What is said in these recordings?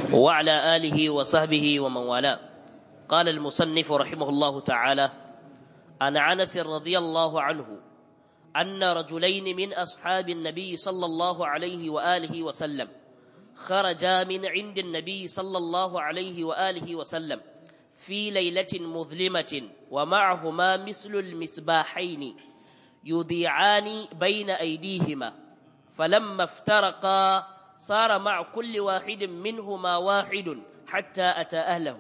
وعلى آله وصحبه ومن والاه قال المصنف رحمه الله تعالى عن عنس رضي الله عنه أن رجلين من أصحاب النبي صلى الله عليه وآله وسلم خرجا من عند النبي صلى الله عليه وآله وسلم في ليلة مظلمة ومعهما مثل المسباحين يضيعان بين أيديهما فلما افترقا صار مع كل واحد منهما واحد حتى أتى أهله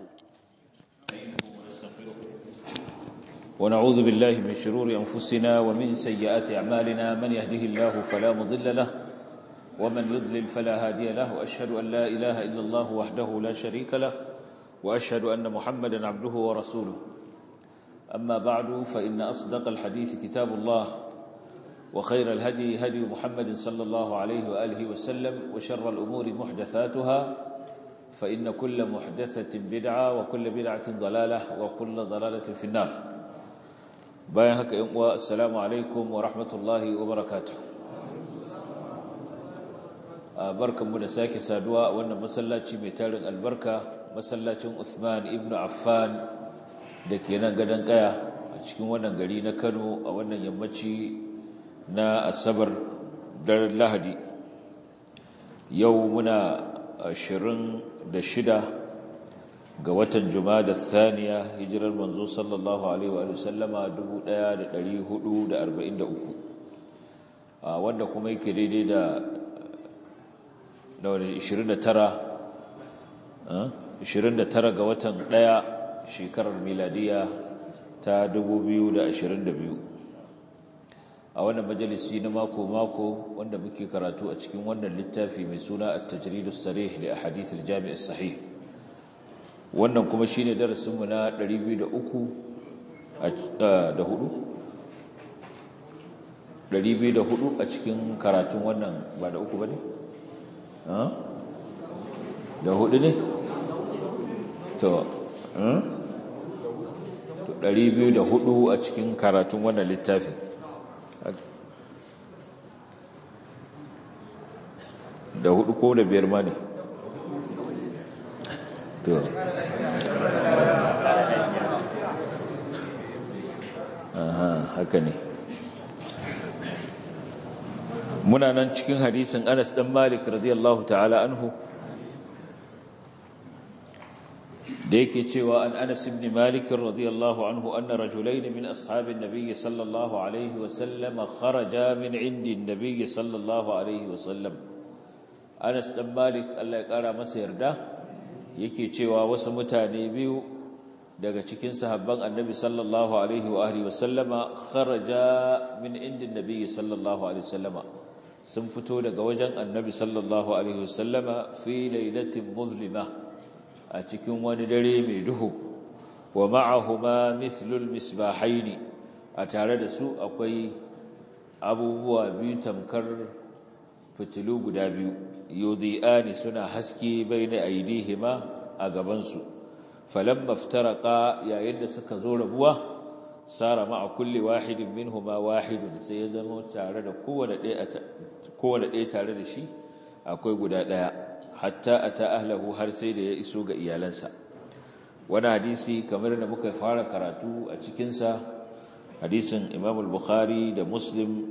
ونعوذ بالله من شرور أنفسنا ومن سيئات أعمالنا من يهده الله فلا مضل له ومن يضلل فلا هادي له وأشهد أن لا إله إلا الله وحده لا شريك له وأشهد أن محمدا عبده ورسوله أما بعد فإن أصدق الحديث كتاب الله وخير الهدي هدي محمد صلى الله عليه وآله وسلم وشر الأمور محدثاتها فإن كل محدثة بدعة وكل بدعة ضلالة وكل ضلالة في النار bayan haka yan uwa assalamu alaikum wa rahmatullahi wa barakatuh barkanmu da sake saduwa a wannan masallaci mai tarin albarka masallacin Uthman ibn Affan da ke nan gadon kaya a cikin wannan gari na Kano a wannan yammaci na Asabar daren Lahadi yau muna 26 ga watan Jumada Thaniya hijirar manzo sallallahu alaihi wa sallama 1443 wanda kuma yake daidai da da 29 29 ga watan 1 shekarar miladiya ta 2022 a wannan majalisi na mako mako wanda muke karatu a cikin wannan littafi mai suna at-tajridus sarih li ahadith al-jami' as-sahih wannan kuma shine darasinmu na 203 da hudu 204 a cikin karatun wannan ba da uku ba ne? da hudu ne? to 204 a cikin karatun wannan littafin da hudu ko da biyar ma ne? to aha haka ne muna nan cikin hadisin Anas dan Malik radiyallahu ta'ala anhu da yake cewa an Anas ibn Malik radiyallahu anhu anna rajulayn min ashabin nabiy sallallahu alaihi wa sallam kharaja min indi an-nabiy sallallahu alaihi wa sallam Anas dan Malik Allah ya kara masa yarda yake cewa wasu mutane biyu daga cikin sahabban annabi sallallahu alaihi wa alihi wasallama kharaja min indin nabi sallallahu alaihi wasallama sun fito daga wajen annabi sallallahu alaihi wasallama fi lailatin muzlima a cikin wani dare mai duhu wa ma'ahuma mithlul misbahaini a tare da su akwai abubuwa biyu tamkar fitilu guda biyu yudhi'ani suna haske baina aidihima a gabansu falamma iftaraqa yayin da suka zo rabuwa sara ma'a kulli wahidin minhuma wahidun sai ya zama tare da kowanne ɗaya kowanne ɗaya tare da shi akwai guda ɗaya hatta ata ahlahu har sai da ya iso ga iyalansa wani hadisi kamar da muka fara karatu a cikin sa hadisin Imam al-Bukhari da Muslim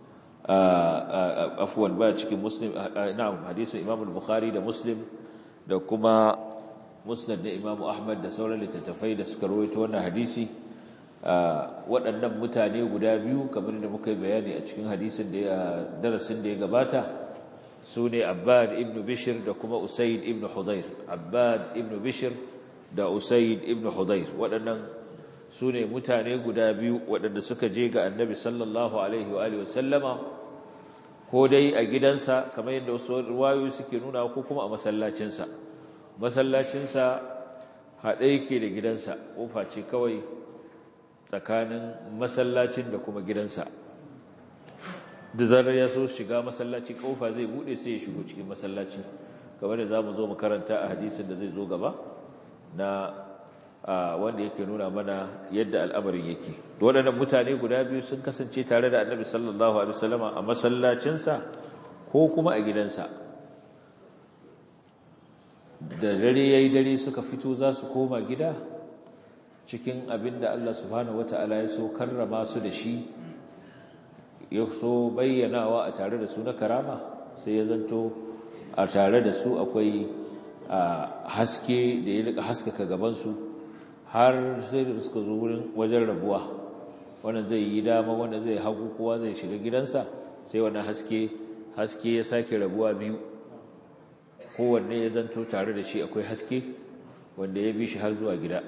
afwan ba cikin muslim na'am hadisin imam al-bukhari da muslim da kuma musnad da imam ahmad da sauran littattafai da suka rawaito wannan hadisi waɗannan mutane guda biyu kamar da muka yi bayani a cikin hadisin da ya darasin da ya gabata su ne abbad ibn bishir da kuma usaid ibn hudayr abbad ibn bishir da usaid ibn hudayr waɗannan su ne mutane guda biyu waɗanda suka je ga annabi sallallahu alaihi wa alihi wasallama ko dai a gidansa kamar yadda wasu ruwayoyi suke nuna ko kuma a masallacinsa masallacinsa haɗe yake da gidansa ƙofa ce kawai tsakanin masallacin da kuma gidansa da zarar ya so shiga masallaci ƙofa zai buɗe sai ya shigo cikin masallaci kamar da za mu zo mu karanta a hadisin da zai zo gaba na wanda yake nuna mana yadda al'amarin yake waɗannan mutane guda biyu sun kasance tare da annabi sallallahu alaihi wasallama a masallacinsa ko kuma a gidansa da dare yayi dare suka fito za su koma gida cikin abin da Allah subhanahu wata'ala ya so karrama su da shi ya so bayyanawa a tare da su na karama sai ya zanto a tare da su akwai haske da ya rika haskaka gabansu har sai da suka zo wurin wajen rabuwa wannan zai yi dama wanda zai hagu kowa zai shiga gidansa sai wannan haske haske ya sake rabuwa biyu kowanne ya zanto tare da shi akwai haske wanda ya bi shi har zuwa gida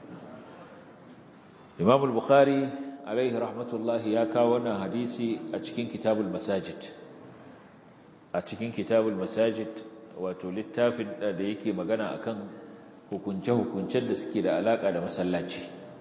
imam al-bukhari alaihi rahmatullahi ya kawo wannan hadisi a cikin kitabul masajid a cikin kitabul masajid wato littafin da yake magana akan hukunce-hukuncen da suke da alaka da masallaci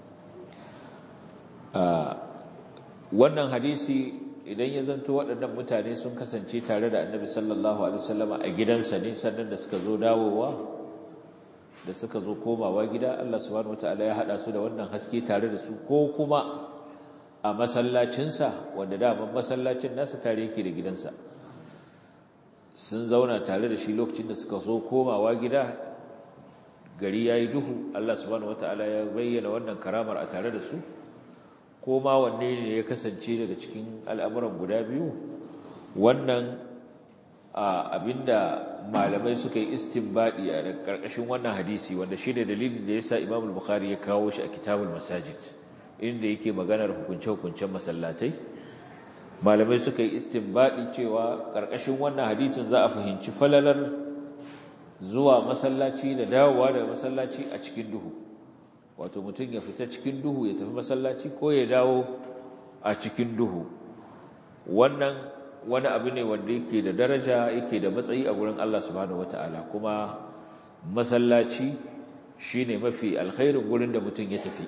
wannan hadisi idan ya zanto waɗannan mutane sun kasance tare da annabi sallallahu alaihi wasallama a gidansa ne sannan da suka zo dawowa da suka zo komawa gida Allah subhanahu wataala ya hada su da wannan haske tare da su ko kuma a masallacinsa wanda daman masallacin nasa tare yake da gidansa sun zauna tare da shi lokacin da suka zo komawa gida gari yayi duhu Allah subhanahu wataala ya bayyana wannan karamar a tare da su ko ma wanne ne ya kasance daga cikin al'amuran guda biyu wannan abinda malamai suka yi istinbadi a ƙarƙashin wannan hadisi wanda shi da dalilin da ya sa imam bukhari ya kawo shi a kitabul masajid inda yake maganar hukunce-hukuncen masallatai malamai suka yi istinbadi cewa ƙarƙashin wannan hadisin za a fahimci falalar zuwa masallaci da dawowa daga masallaci a cikin duhu wato mutum ya fita cikin duhu ya tafi masallaci ko ya dawo a cikin duhu wannan wani abu ne wanda yake da daraja yake da matsayi a gurin Allah subhanahu wataala kuma masallaci shine mafi alkhairin gurin da mutum ya tafi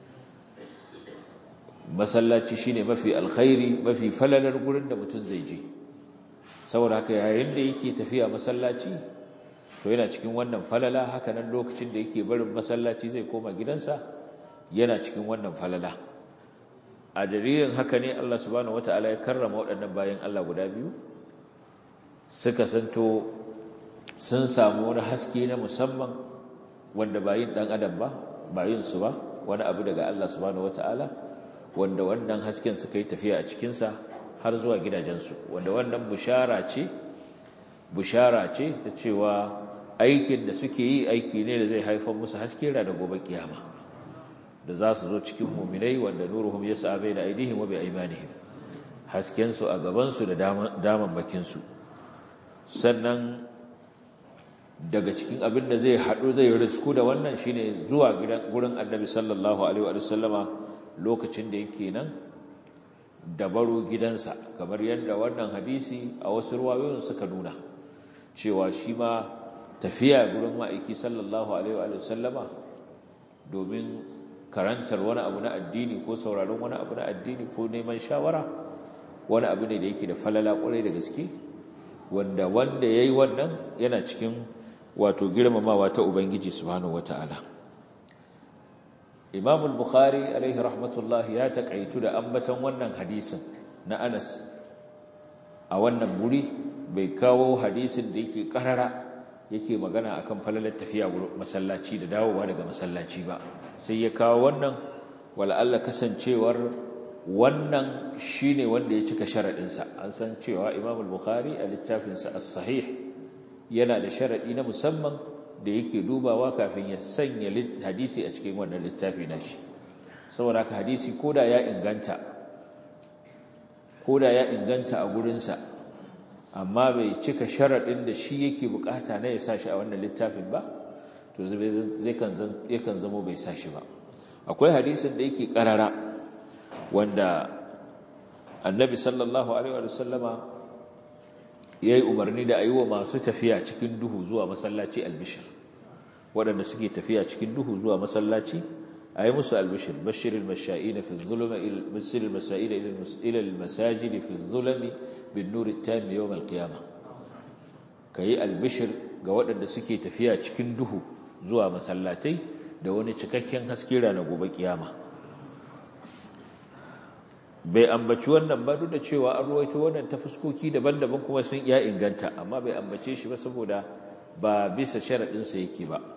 masallaci shine mafi alkhairi mafi falalar gurin da mutum zai je saboda haka yayin da yake tafiya masallaci to yana cikin wannan falala haka nan lokacin da yake barin masallaci zai koma gidansa yana cikin wannan falala a dalilin haka ne Allah subhanahu wataala ya karrama waɗannan bayan Allah guda biyu suka santo sun samu wani haske na musamman wanda bayin dan adam ba bayin su ba wani abu daga Allah subhanahu wataala wanda wannan hasken suka yi tafiya a cikin sa har zuwa gidajensu wanda wannan bushara ce bushara ce ta cewa aikin da suke yi aiki ne da zai haifar musu haske da gobe kiyama da za su zo cikin muminai wanda nuruhum yas'a baina aydihim wa biaymanihim hasken su a gaban su da daman bakin su sannan daga cikin abin da zai hadu zai risku da wannan shine zuwa gidan gurin Annabi sallallahu alaihi wa sallama lokacin da yake nan da baro gidansa kamar yadda wannan hadisi a wasu ruwayoyin suka nuna cewa shi ma tafiya gurin ma'aiki sallallahu alaihi wa sallama domin karantar wani abu na addini ko sauraron wani abu na addini ko neman shawara wani abu ne da yake da falala kwarai da gaske wanda wanda yayi wannan yana cikin wato girmamawa ta ubangiji subhanahu wataala Imam al-Bukhari alaihi rahmatullah ya takaitu da ambaton wannan hadisin na Anas a wannan guri bai kawo hadisin da yake karara yake magana akan falalar tafiya masallaci da dawowa daga masallaci ba sai ya kawo wannan wala'alla kasancewar wannan shine wanda ya cika sharaɗinsa an san cewa Imam al-Bukhari a littafinsa as-sahih yana da sharaɗi na musamman da yake dubawa kafin ya sanya hadisi a cikin wannan littafi nashi saboda haka hadisi koda ya inganta koda ya inganta a gurinsa amma bai cika sharaɗin da shi yake bukata na ya sa shi a wannan littafin ba to zai kan zamo bai sa shi ba akwai hadisin da yake ƙarara wanda annabi sallallahu alaihi wa sallama ya yi umarni da a yi wa masu tafiya cikin duhu zuwa masallaci albishir waɗanda suke tafiya cikin duhu zuwa masallaci a yi musu albishir bashirin masha'ina fi zulma basirin masa'ina ila masajidi fi zulmi bin nuri tami yawm alqiyama kayi albishir ga waɗanda suke tafiya cikin duhu zuwa masallatai da wani cikakken haske ranar gobe kiyama bai ambaci wannan ba duk da cewa an ruwaito wannan ta fuskoki daban-daban kuma sun iya inganta amma bai ambace shi ba saboda ba bisa sharaɗinsa yake ba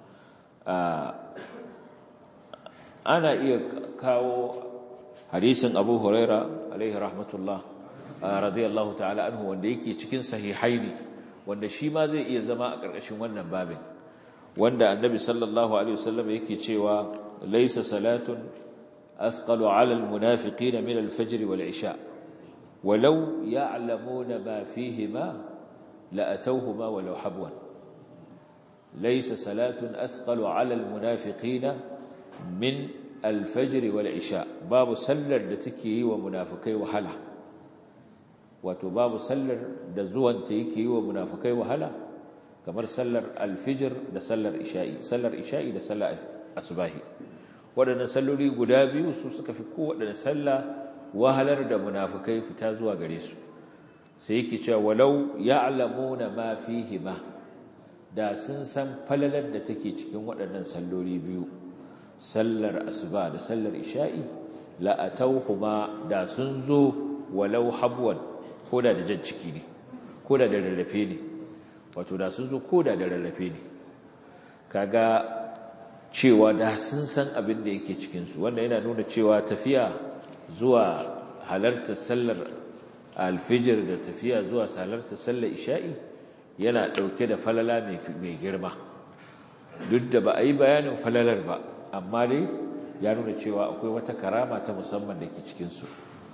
ana iya kawo hadisin abu huraira alaihi rahmatullah radiyallahu ta'ala anhu wanda yake cikin sahihaini wanda shi ma zai iya zama a ƙarƙashin wannan babin wanda annabi sallallahu alaihi wasallam yake cewa laysa salatun athqalu 'ala al-munafiqina min al-fajr wal-'isha walau ya'lamuna ma fihima la'atawhuma walau habwan laysa salatun athqalu 'ala al-munafiqina min al-fajr wal-'isha babu sallar da take yi wa munafikai wahala wato babu sallar da zuwanta yake yi wa munafikai wahala kamar sallar alfijir da sallar isha'i sallar isha'i da sallar asubahi waɗannan salloli guda biyu su suka fi kowaɗanne sallah wahalar da munafukai fita zuwa gare su sai yake cewa walau ya'lamuna ma fihi ma da sun san falalar da take cikin waɗannan salloli biyu sallar asuba da sallar isha'i la atawhuma da sun zo walau habwan koda da jan ciki ne koda da rarrafe ne wato da sun zo koda da rarrafe ne kaga cewa da sun san abin da yake cikinsu wannan yana nuna cewa tafiya zuwa halartar sallar alfijir da tafiya zuwa halartar sallar isha'i yana ɗauke da falala mai girma duk da ba a yi bayanin falalar ba amma dai ya nuna cewa akwai wata karama ta musamman da ke cikinsu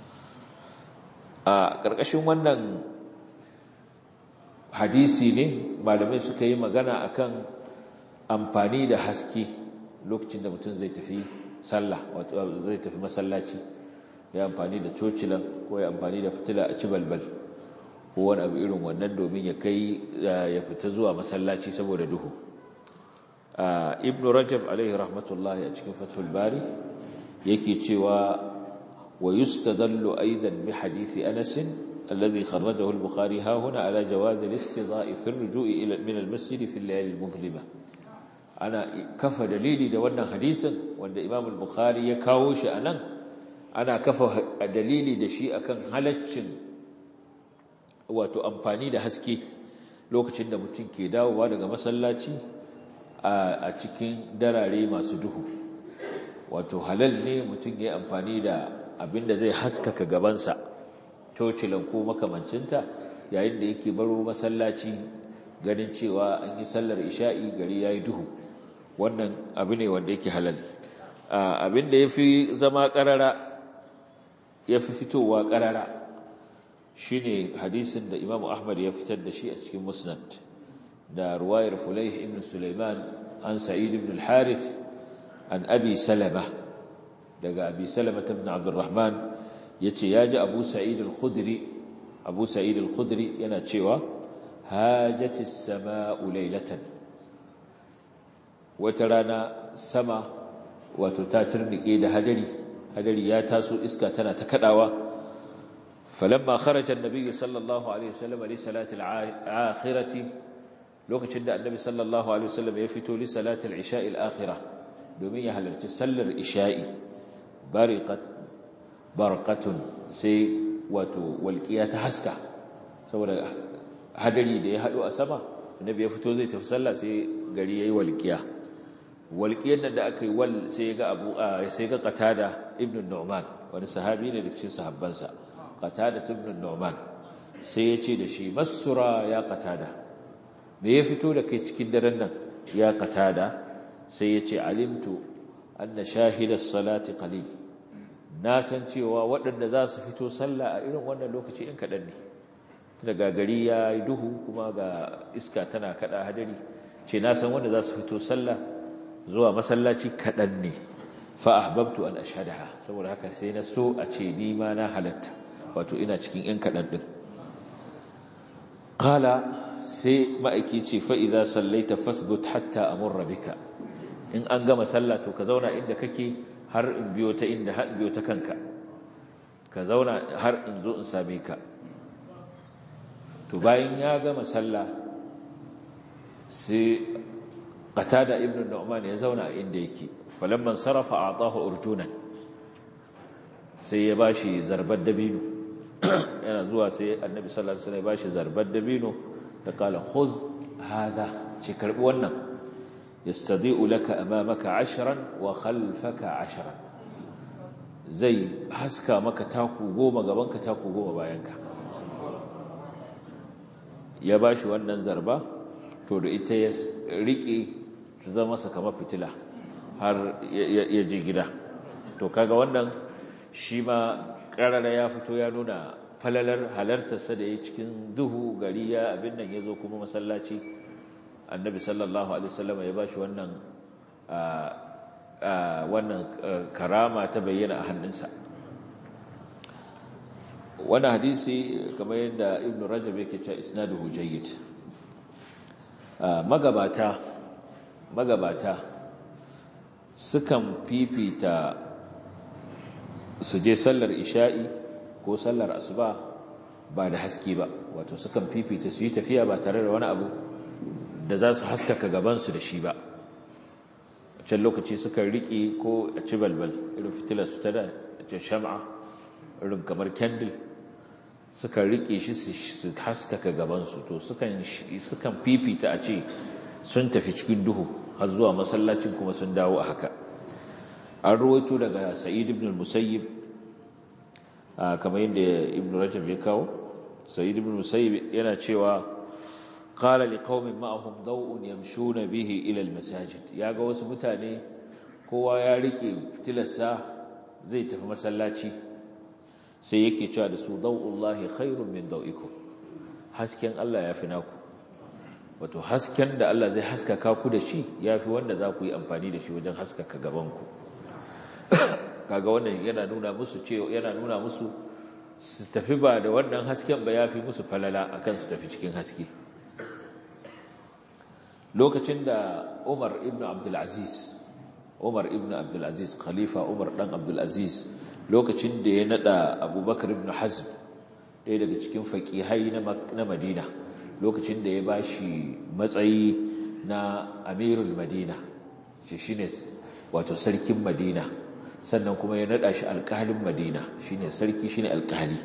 a ƙarƙashin wannan hadisi ne malamai suka yi magana akan amfani da haske lokacin da mutum zai tafi sallah wato zai tafi masallaci ya amfani da cocilan ko ya amfani da fitila a ci balbal ko wani abu irin wannan domin ya kai ya fita zuwa masallaci saboda duhu ibn rajab alaihi rahmatullahi a cikin fathul bari yake cewa wa yustadallu aidan bi hadisi anas الذي خرجه البخاري ها هنا على جواز الاستضاء في الرجوع إلى من المسجد في الليالي المظلمة أنا كفى دليلي ده wannan hadisin wanda Imam al-Bukhari ya kawo shi anan ana kafa dalili da shi akan halaccin wato amfani da haske lokacin da mutum ke dawowa daga masallaci a cikin darare masu duhu wato halal ne mutum ya amfani da abinda zai haskaka gabansa cocilan ko makamancinta yayin da yake baro masallaci ganin cewa an yi sallar isha'i gari ya yi duhu wannan abu ne wanda yake halal abin da ya fi zama ƙarara ya fi fitowa ƙarara shi ne hadisin da imamu ahmad ya fitar da shi a cikin musnad da ruwayar fulaih ibn suleiman an sa'id ibn al-harith an abi salama daga abi salama ibn abdurrahman yace yaji Abu Sa'id al-Khudri Abu Sa'id al-Khudri yana cewa hajatis samaa'u laylatan wata rana sama wato ta turnike da hadari hadari ya taso iska tana ta kadawa falamma kharaja an-nabiy sallallahu alaihi wasallam li salati al-akhirati lokacin da annabi sallallahu alaihi wasallam ya fito li salati al-isha'i al-akhirah domin ya halarci sallar isha'i bariqat barqatun sai wato walqiya ta haska saboda hadari da ya hado a sama annabi ya fito zai tafi sallah sai gari yayi walqiya walqiyar da aka yi wal sai ga abu sai ga qatada ibn nu'man wani sahabi ne da cikin sahabbansa qatada ibn nu'man sai ya ce da shi masura ya qatada me ya fito da kai cikin daren nan ya qatada sai ya ce alimtu anna shahidas salati qalil na san cewa waɗanda za su fito sallah a irin wannan lokaci in kaɗan ne daga gari ya yi duhu kuma ga iska tana kaɗa hadari ce na san wanda za su fito sallah zuwa masallaci kaɗan ne fa'ahbabtu an ashadaha saboda haka sai na so a ce ni ma na halatta wato ina cikin ‘yan kaɗan ɗin ƙala sai ma'aiki ce fa'iza sallaita fasbut hatta a bika in an gama sallah to ka zauna inda kake har in biyo ta inda har biyo ta kanka ka zauna har in zo in same ka to bayan ya gama sallah sai qatada ibnu nu'man ya zauna a inda yake falamman sarafa atahu urjunan sai ya bashi zarbar dabino yana zuwa sai annabi sallallahu alaihi wasallam ya bashi zarbar dabino da kala khudh hada ce karbi wannan yastadi'u laka amamaka ashran wa khalfaka ashran zai haska maka taku goma gabanka taku goma bayanka ya bashi wannan zarba to da ita ya rike ta zama masa kamar fitila har ya je gida to kaga wannan shi ma karara ya fito ya nuna falalar halartarsa da ya cikin duhu gari ya abin nan ya zo kuma masallaci annabi sallallahu alaihi wasallam ya bashi wannan wannan karama ta bayyana a hannunsa wannan hadisi kamar yadda ibnu rajab yake cewa isnaduhu jayyid magabata magabata sukan fifita su je sallar isha'i ko sallar asuba ba da haske ba wato sukan fifita su yi tafiya ba tare da wani abu da za su haskaka gabansu da shi ba a can lokaci sukan riƙe ko a ci balbal irin fitilar su ta da a ce shama'a irin kamar kendil sukan riƙe shi su haskaka gabansu to sukan fifita a ce sun tafi cikin duhu har zuwa masallacin kuma sun dawo a haka an ruwaito daga sa'id ibn musayyib kamar yadda ibn rajab ya kawo sa'id ibn musayyib yana cewa qala liqaumin ma'ahum daw'un yamshuna bihi ila almasajid yaga wasu mutane kowa ya rike fitilarsa zai tafi masallaci sai yake cewa da su daw'ullahi khairun min daw'ikum hasken Allah ya fi naku wato hasken da Allah zai haskaka ku da shi yafi wanda za ku yi amfani da shi wajen haskaka gabanku kaga wannan yana nuna musu cewa yana nuna musu su tafi ba da wannan hasken ba yafi musu falala akan su tafi cikin haske lokacin da Umar ibn Abdul Aziz Umar ibn Abdul Aziz khalifa Umar dan Abdul Aziz lokacin da ya nada Abubakar ibn Hazm ɗaya daga cikin faqihai na Madina lokacin da ya bashi matsayi na Amirul Madina shi shine wato sarkin Madina sannan kuma ya nada shi alƙalin Madina shine sarki shine alƙali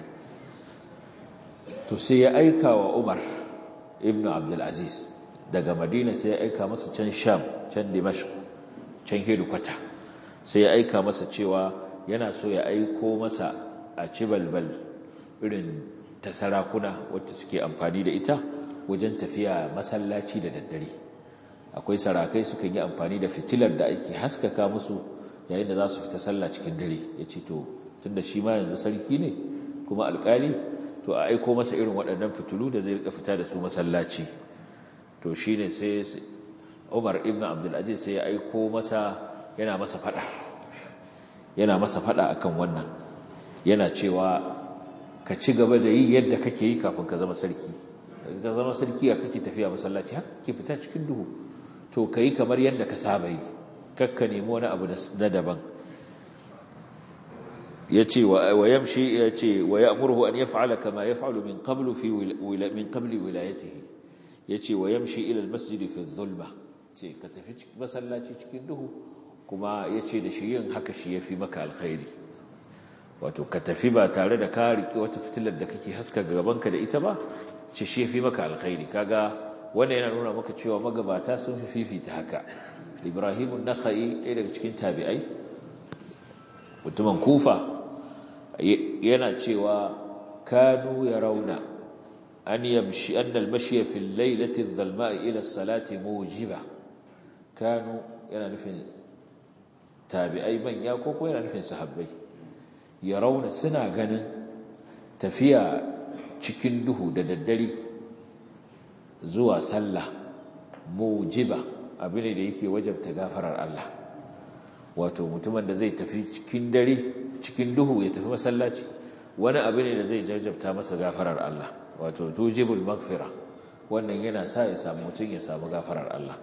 to sai ya aika wa Umar ibn Abdul Aziz daga Madina sai ya aika masa can Sham can Dimashq can Hedikwata sai ya aika masa cewa yana so ya aiko masa a ci balbal irin ta sarakuna wacce suke amfani da ita wajen tafiya masallaci da daddare akwai sarakai sukan yi amfani da fitilar da ake haskaka musu yayin da za su fita sallah cikin dare ya ce to tunda shi ma yanzu sarki ne kuma alkali to a aiko masa irin waɗannan fitilu da zai rika fita da su masallaci to shi ne sai umar ibn abdulaziz sai ya aiko masa yana masa fada yana masa fada akan wannan yana cewa ka ci gaba da yi yadda kake yi kafin ka zama sarki ka zama sarki a kake tafiya masallaci haka ke fita cikin duhu to ka yi kamar yadda ka saba yi kakka nemi wani abu na daban ya ce wa yamshi ya ce wa ya amurhu an ya fa'ala kama ya fa'alu min qablu fi min qabli wilayatihi ya ce wa yamshi ila almasjid fi zulma ce ka tafi masallaci cikin duhu kuma ya ce da shi yin haka shi ya fi maka alkhairi wato ka tafi ba tare da ka riƙe wata fitilar da kake haska gabanka da ita ba ce shi ya fi maka alkhairi kaga wanda yana nuna maka cewa magabata sun fi fifita haka ibrahimun nakha'i ɗaya daga cikin tabi'ai mutumin kufa yana cewa kanu ya rauna an yamshi an almashi fi lailati dhalma'i ila salati mujiba kanu yana nufin tabi'ai manya ko ko yana nufin sahabbai ya rauna suna ganin tafiya cikin duhu da daddare zuwa sallah mujiba abin da yake wajabta gafarar Allah wato mutumin da zai tafi cikin dare cikin duhu ya tafi masallaci wani abu ne da zai jajabta masa gafarar Allah wato tujibul maghfira wannan yana sa ya samu mutum ya samu gafarar Allah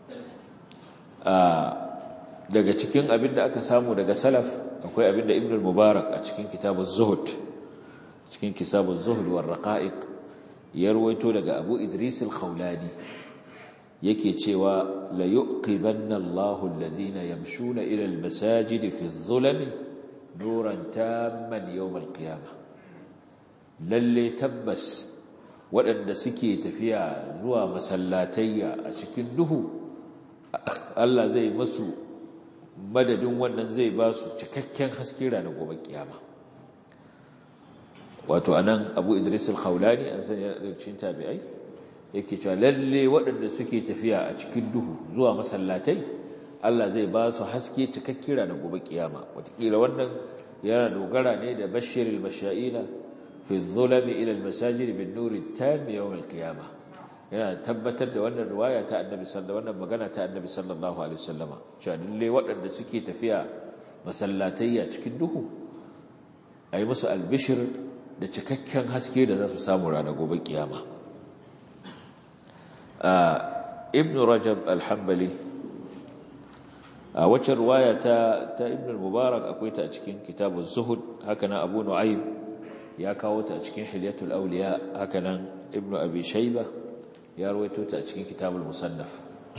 daga cikin abin da aka samu daga salaf akwai abin da ibn al-mubarak a cikin kitabuz zuhud cikin kitabuz zuhud war raqa'iq ya ruwaito daga abu idris al-khawlani yake cewa la yuqibanna Allahu alladhina yamshuna ila al-masajid fi adh-dhulami nuran tamman yawm al-qiyamah lalle tabbas waɗanda suke tafiya zuwa masallatayya a cikin duhu Allah zai masu madadin wannan zai ba su cikakken haske ranar gobe kiyama wato anan Abu Idris al-Khawlani an sani da cikin tabi'ai yake cewa lalle waɗanda suke tafiya a cikin duhu zuwa masallatai Allah zai ba su haske cikakken ranar gobe kiyama wataƙila wannan yana dogara ne da bashirul mashaila fi zulami ila al-masajid bin nuri tam yawm al-qiyamah yana tabbatar da wannan riwaya ta annabi sallallahu wannan magana ta annabi sallallahu alaihi wasallama cewa lalle waɗanda suke tafiya masallatayya cikin duhu ayi musu albishir da cikakken haske da za su samu ranar gobe kiyama ibn rajab al-hanbali a wacce riwaya ta ta ibn al-mubarak akwai ta a cikin kitabun zuhud haka nan abu nu'aym ya kawo ta a cikin hilyatul awliya haka nan ibn abi shayba ya rawaito ta a cikin kitabul musannaf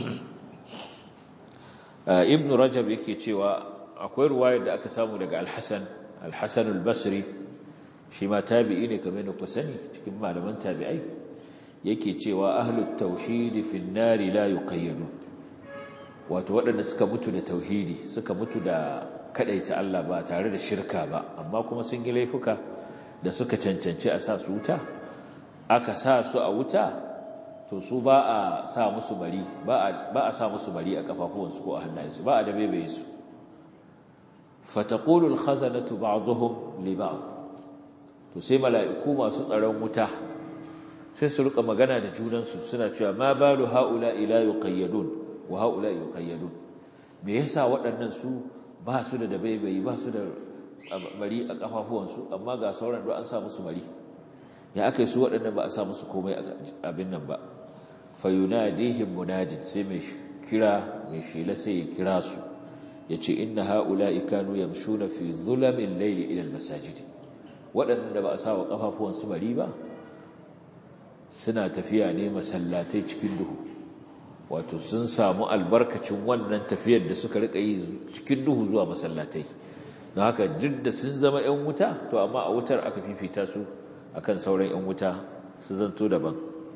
ibn rajab yake cewa akwai ruwayar da aka samu daga al-hasan al-hasan al-basri shi ma tabi'i ne kamar da ku sani cikin malaman tabi'ai yake cewa ahlut tauhid fi an-nari la yuqayyadu wato waɗanda suka mutu da tauhidi suka mutu da kadaita Allah ba tare da shirka ba amma kuma sun yi laifuka da suka cancanci a sa su wuta aka sa su a wuta to su ba a sa musu bari ba a sa musu bari a kafafuwansu ko a hannayensu ba a da bebe su fataqulu al-khazanatu ba'dhum li ba'd to sai mala'iku masu tsaron wuta sai su rika magana da junansu suna cewa ma balu haula ila yuqayyadun wa haula yuqayyadun me yasa waɗannan su ba su da dabaibayi ba su da bari a kafafuwansu amma ga sauran da an sa musu bari ya akai su waɗannan ba a sa musu komai abin nan ba fayunadihim munadin sai mai kira mai shela sai ya kira su yace inna haula'i kanu yamshuna fi dhulamin layli ila almasajid waɗanda ba a sa wa kafafuwan su bari ba suna tafiya ne masallatai cikin duhu wato sun samu albarkacin wannan tafiyar da suka rika yi cikin duhu zuwa masallatai don haka duk da sun zama 'yan wuta to amma a wutar aka fifita su akan sauran 'yan wuta su zanto daban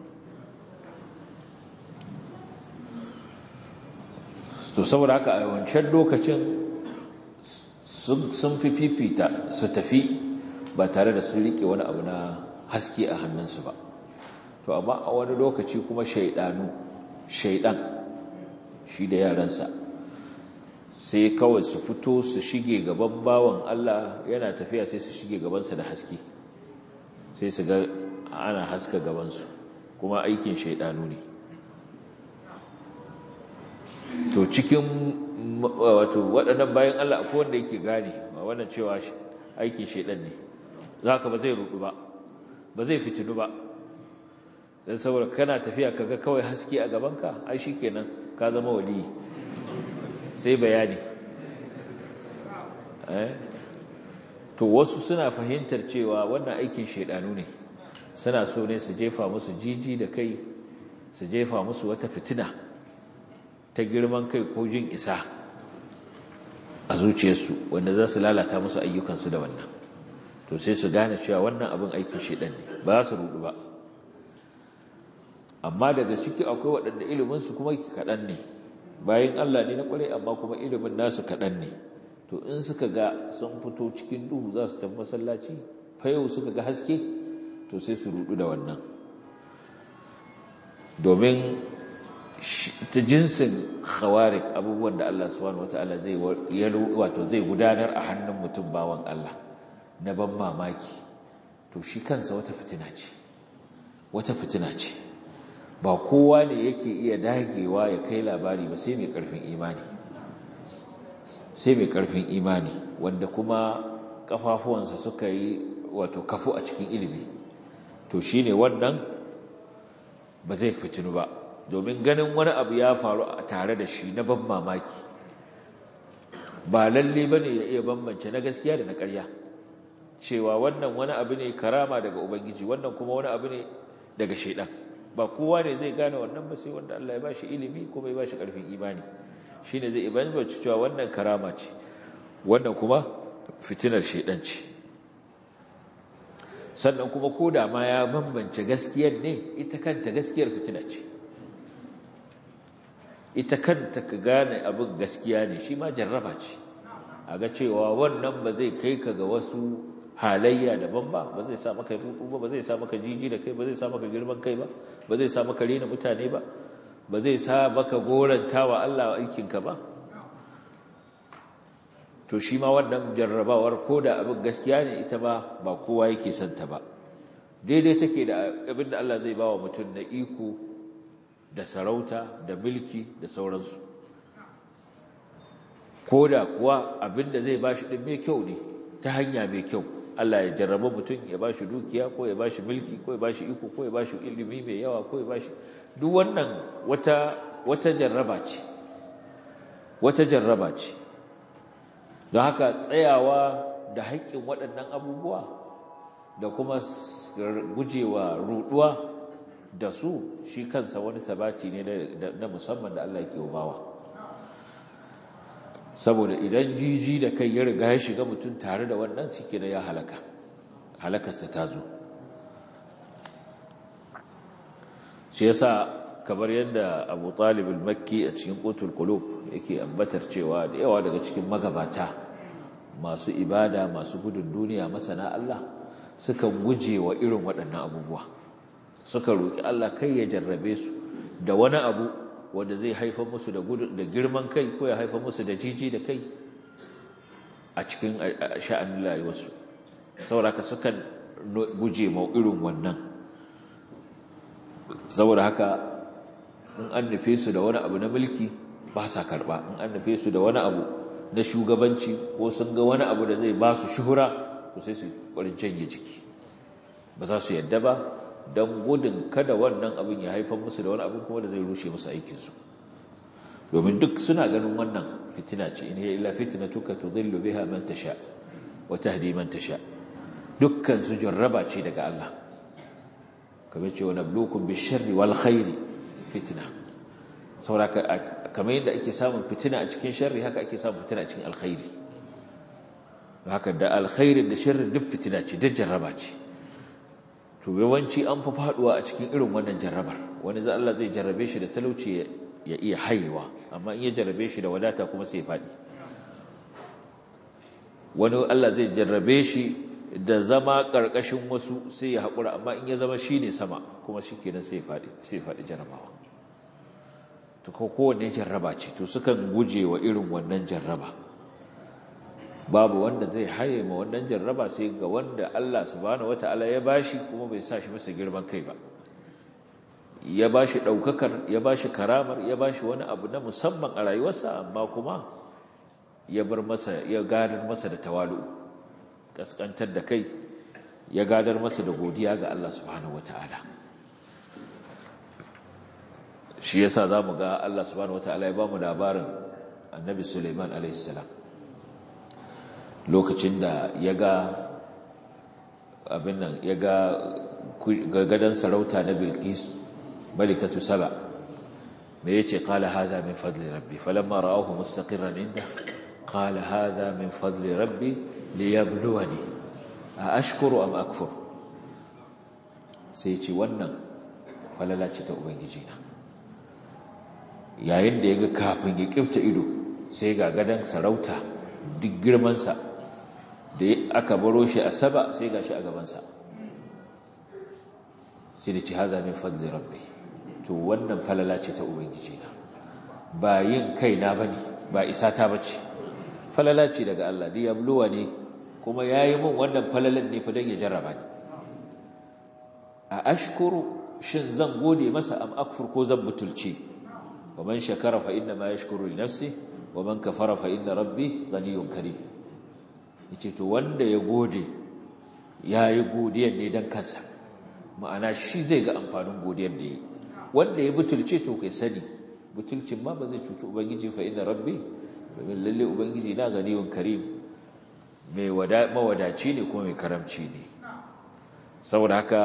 to saboda haka a wancan lokacin sun fi fifita su tafi ba tare da sun rike wani abu na haske a hannunsu ba to amma a wani lokaci kuma shaidanu shaidan shi da yaransa sai kawai su fito su shige gaban bawan Allah yana tafiya sai su shige gabansa da haske sai su ga ana haska gabansu kuma aikin shaidanu ne to cikin wato waɗannan bayan Allah akwai wanda yake gane ba wannan cewa aikin shaidan ne za ka ba zai rudu ba ba zai fitinu ba don saboda kana tafiya kaga kawai haske a gabanka ai shi kenan ka zama wali sai bayani to wasu suna fahimtar cewa wannan aikin shaidanu ne suna so ne su jefa musu jiji da kai su jefa musu wata fitina ta girman kai ko jin isa a zuciyarsu wanda za su lalata musu ayyukansu da wannan to sai su gane cewa wannan abin aikin shaidan ne ba su rudu ba amma daga ciki akwai waɗanda iliminsu kuma kaɗan ne bayan Allah ne na ƙwarai amma kuma ilimin nasu kaɗan ne to in suka ga sun fito cikin duhu za su tafi masallaci fayau suka ga haske to sai su rudu da wannan domin ta jinsin khawarik abubuwan da Allah subhanahu wata'ala zai wato zai gudanar a hannun mutum bawan Allah na ban mamaki to shi kansa wata fitina ce wata fitina ce ba kowa ne yake iya dagewa ya kai labari ba sai mai karfin imani sai mai karfin imani wanda kuma kafafuwansa suka yi wato kafu a cikin ilimi to shine wannan ba zai fitinu ba domin ganin wani abu ya faru a tare da shi na ban mamaki ba lalle bane ya iya bambance na gaskiya da na ƙarya cewa wannan wani abu ne karama daga ubangiji wannan kuma wani abu ne daga shaidan ba kowa ne zai gane wannan ba sai wanda Allah ya bashi ilimi kuma ya bashi karfin imani shine zai bambance cewa wannan karama ce wannan kuma fitinar shaidan ce sannan kuma ko da ma ya bambance gaskiyar ne ita kanta gaskiyar fitina ce ita kanta ka gane abin gaskiya ne shi ma jarraba ce a ga cewa wannan ba zai kai ka ga wasu halayya daban ba ba zai sa maka rudu ba ba zai sa maka jiji da kai ba zai sa maka girman kai ba ba zai sa maka rena mutane ba ba zai sa maka goranta wa Allah aikinka ba to shi ma wannan jarrabawar ko da abin gaskiya ne ita ba ba kowa yake santa ba daidai take da abin da Allah zai ba wa mutum na iko da sarauta da mulki da sauransu ko da kuwa abin da zai ba shi ɗin mai kyau ne ta hanya mai kyau Allah ya jarraba mutum ya ba shi dukiya ko ya ba shi mulki ko ya ba shi iko ko ya ba shi ilimi mai yawa ko ya ba shi duk wannan wata wata jarraba ce wata jarraba ce don haka tsayawa da haƙƙin waɗannan abubuwa da kuma gujewa ruɗuwa da su shi kansa wani sabati ne na musamman da Allah ke bawa saboda idan jiji da kai ya riga ya shiga mutum tare da wannan suke da ya halaka halakarsa ta zo shi yasa kamar yadda abu talibul makki a cikin ƙotul kulub yake ambatar cewa da yawa daga cikin magabata masu ibada masu gudun duniya masana Allah suka guje wa irin waɗannan abubuwa suka roƙi Allah kai ya jarrabe su da wani abu wanda zai haifar musu da da girman kai ko ya haifar musu da jiji da kai a cikin sha'anin rayuwarsu saboda haka sukan guje ma irin wannan saboda haka in an nufe su da wani abu na mulki ba sa karba in an nufe su da wani abu na shugabanci ko sun ga wani abu da zai ba su shuhura to sai su ƙwarin canje jiki ba za su yadda ba don gudun kada wannan abin ya haifar musu da wani abin kuma da zai rushe musu aikinsu domin duk suna ganin wannan fitina ce in hiya illa fitnatuka tudillu biha man tasha wa tahdi man tasha dukkan su jarraba ce daga Allah kamar ce wa nabluukum bisharri wal khairi fitna saboda kamar yadda ake samun fitina a cikin sharri haka ake samun fitina a cikin alkhairi haka da alkhairin da sharrin duk fitina ce duk jarraba ce to yawanci an fi faduwa a cikin irin wannan jarrabar wani za Allah zai jarrabe shi da talauci ya iya haihuwa amma in ya jarrabe shi da wadata kuma sai ya fadi wani Allah zai jarrabe shi da zama karkashin wasu sai ya haƙura amma in ya zama shi ne sama kuma shi kenan sai ya fadi sai ya fadi jarrabawa to ko kowanne jarraba ce to sukan guje wa irin wannan jarraba babu wanda zai haye ma wannan jarraba sai ga wanda Allah subhanahu wataala ya bashi kuma bai sa shi masa girman kai ba ya bashi daukakar ya bashi karamar ya bashi wani abu na musamman a rayuwarsa amma kuma ya bar masa ya gadar masa da tawalu kaskantar da kai ya gadar masa da godiya ga Allah subhanahu wataala shi yasa zamu ga Allah subhanahu wataala ya bamu labarin Annabi Sulaiman alaihi salam lokacin da ya ga abin nan ya ga gadon sarauta na bilkis malikatu saba me ya ce kala haza min fadli rabbi falamma ra'ahu mustaqirran inda kala haza min fadli rabbi liyabluwani a ashkuru am akfur sai ce wannan falala ce ta ubangiji na yayin da ya ga kafin ya kifta ido sai ga gadon sarauta duk girmansa da aka baro shi a saba sai ga shi a gabansa sai da ci haza min fadli rabbi to wannan falala ce ta ubangiji na ba yin kaina bane ba isa ta bace falala ce daga Allah da yabluwa ne kuma yayi min wannan falalan ne fa dan ya jarraba ni a ashkuru shin zan gode masa am akfur ko zan butulce wa man shakara fa inna ma yashkuru li nafsi wa man kafara fa inna rabbi ghaniyyun karim yace to wanda ya gode yayi godiyar ne dan kansa ma'ana shi zai ga amfanin godiyar da yi wanda ya butulce to kai sani butulcin ma ba zai cuci ubangiji fa inna rabbi domin lalle ubangiji na ghaniyyun karim mai mawadaci ne kuma mai karamci ne saboda haka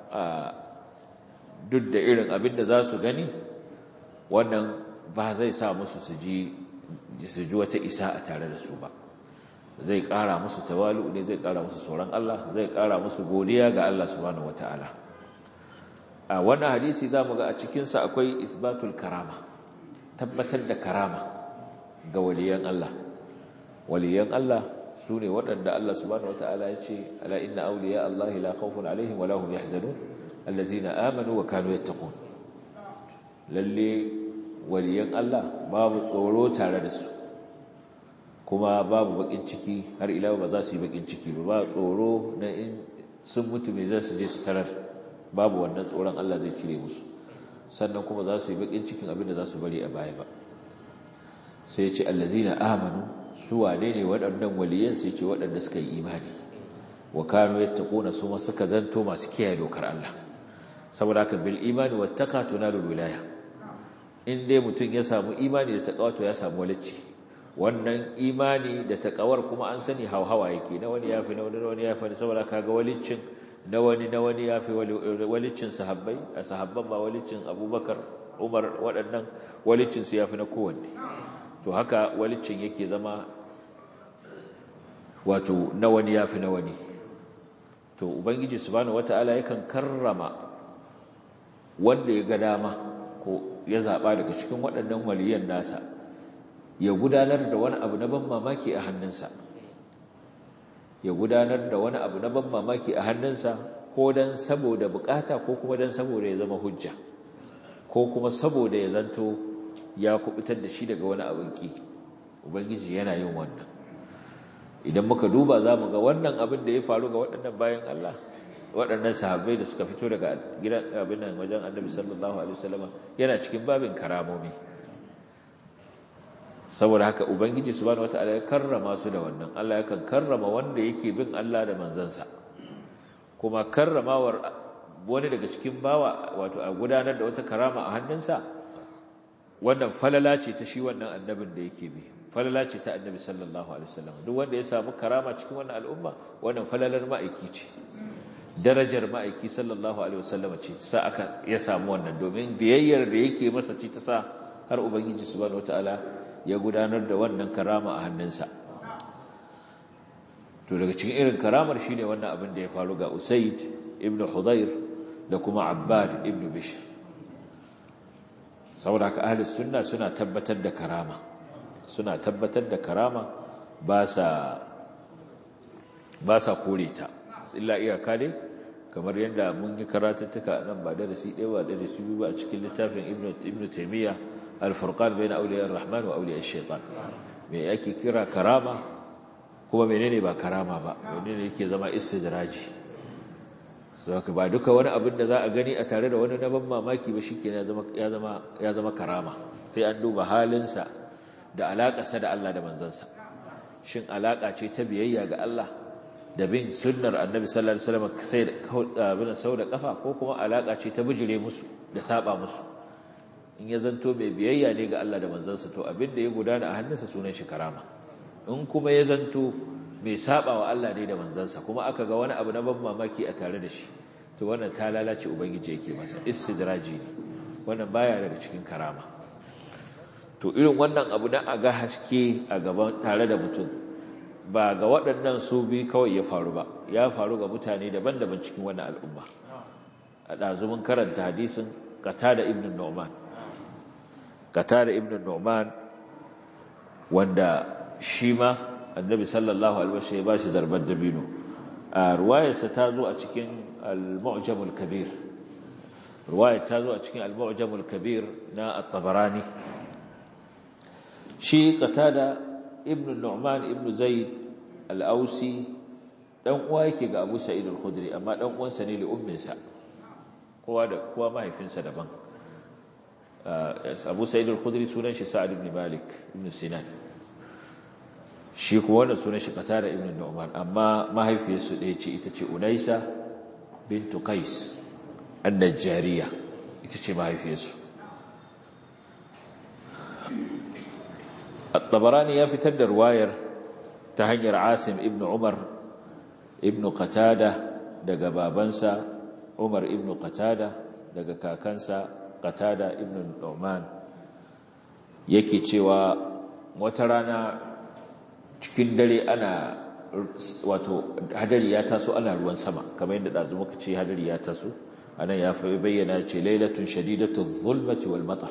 duk da irin abin da za su gani wannan ba zai sa musu su ji su ji wata isa a tare da su ba zai ƙara musu tawalu ne zai ƙara musu tsoron Allah zai ƙara musu godiya ga Allah subhanahu wataala a wannan hadisi zamu ga a cikin sa akwai isbatul karama tabbatar da karama ga waliyan Allah waliyan Allah sune waɗanda Allah subhanahu wataala ya ce ala inna awliya Allah la khawfun alaihim wa lahum yahzanun allazina amanu wa kanu yattaqun lalle waliyan Allah babu tsoro tare da su kuma babu bakin ciki har ila ba za su yi bakin ciki ba ba tsoro na in sun mutu me za su je su tarar babu wannan tsoron Allah zai cire musu sannan kuma za su yi bakin cikin abin da za su bari a baya ba sai ce allazina amanu su wane ne waɗannan waliyan sai ce waɗanda suka yi imani wa kanu yattaquna su ma suka zanto masu kiyaye dokar Allah saboda haka bil imani wattaqa tunalul wilaya in dai mutum ya samu imani da taqwa to ya samu walacci wannan imani da takawar kuma an sani hauhawa yake na wani yafi na wani na wani yafi saboda kaga walicin na wani na wani yafi walicin sahabbai a sahabban ba walicin Abubakar Umar waɗannan walicin su yafi na kowanne to haka walicin yake zama wato na wani yafi na wani to ubangiji subhanahu wataala yakan karrama wanda ya ga dama ko ya zaba daga cikin waɗannan waliyan nasa ya gudanar da wani abu na ban mamaki a hannunsa ya gudanar da wani abu na ban mamaki a hannunsa ko dan saboda bukata ko kuma dan saboda ya zama hujja ko kuma saboda ya zanto ya kubutar da shi daga wani abin ki ubangiji yana yin wannan idan muka duba za mu ga wannan abin da ya faru ga waɗannan bayan Allah waɗannan sahabbai da suka fito daga gidan abin nan wajen annabi sallallahu alaihi wasallam yana cikin babin karamomi saboda haka ubangiji subhanahu wataala ya karrama su da wannan Allah yakan karrama wanda yake bin Allah da manzansa kuma karramawar wani daga cikin bawa wato a gudanar da wata karama a hannunsa wannan falala ce ta shi wannan annabin da yake bi falala ce ta annabi sallallahu alaihi wasallam duk wanda ya samu karama cikin wannan al'umma wannan falalar ma'aiki ce darajar ma'aiki sallallahu alaihi wasallam ce sa aka ya samu wannan domin biyayyar da yake masa ce ta sa har ubangiji subhanahu wataala ya gudanar da wannan karama a hannunsa to daga cikin irin karamar shine wannan abin da ya faru ga Usaid ibn Hudayr da kuma Abbad ibn Bishr saboda haka ahli sunna suna tabbatar da karama suna tabbatar da karama ba sa ba sa kore ta illa iyaka dai kamar yadda mun yi karatuttuka nan ba darasi ɗaya ba darasi biyu ba a cikin littafin ibn ibn Taymiyyah al-furqan bayna awliya ar-rahman wa awliya ash-shaytan me yake kira karama kuma menene ba karama ba menene yake zama istidraji saka ba duka wani abin da za a gani a tare da wani na ban mamaki ba shikenan ya zama ya zama ya zama karama sai an duba halinsa da alakarsa da Allah da manzansa shin alaka ce ta biyayya ga Allah da bin sunnar annabi sallallahu alaihi wasallam sai da abin sau da kafa ko kuma alaka ce ta bijire musu da saba musu in ya zanto mai biyayya ne ga Allah da manzansa to abin da ya gudana a hannunsa sunan shi karama in kuma ya zanto mai saba wa Allah ne da manzansa kuma aka ga wani abu na ban mamaki a tare da shi to wannan ta lalace ubangiji yake masa istidraji ne wannan baya daga cikin karama to irin wannan abu na aga haske a gaban tare da mutum ba ga waɗannan su bi kawai ya faru ba ya faru ga mutane daban-daban cikin wannan al'umma a ɗazumin karanta hadisin qatada ibn nu'man qatada ibn nu'man wanda shi ma annabi sallallahu alaihi wasallam ya bashi zarbar dabino a ruwayarsa ta zo a cikin al-mu'jamul kabir ruwayar ta zo a cikin al-mu'jamul kabir na at-tabarani shi qatada ibn nu'man ibn zaid al-ausi dan uwa yake ga abu sa'id al-khudri amma dan uwansa ne li umminsa kowa da kowa mahaifinsa daban abu sa'id al-khudri sunan shi sa'ad ibn malik ibn sinan shi kuwa wannan sunan shi qatada ibn nu'man amma mahaifiyarsu ɗaya ce ita ce unaisa bintu qais an-najjariya ita ce mahaifiyarsu at-tabarani ya fitar da ruwayar ta hanyar asim ibn umar ibn qatada daga babansa umar ibn qatada daga kakansa qatada ibn nu'man yake cewa wata rana cikin dare ana wato hadari ya taso ana ruwan sama kamar yadda dazu muka ce hadari ya taso anan ya fi bayyana ce lailatun shadidatu zulmati wal matar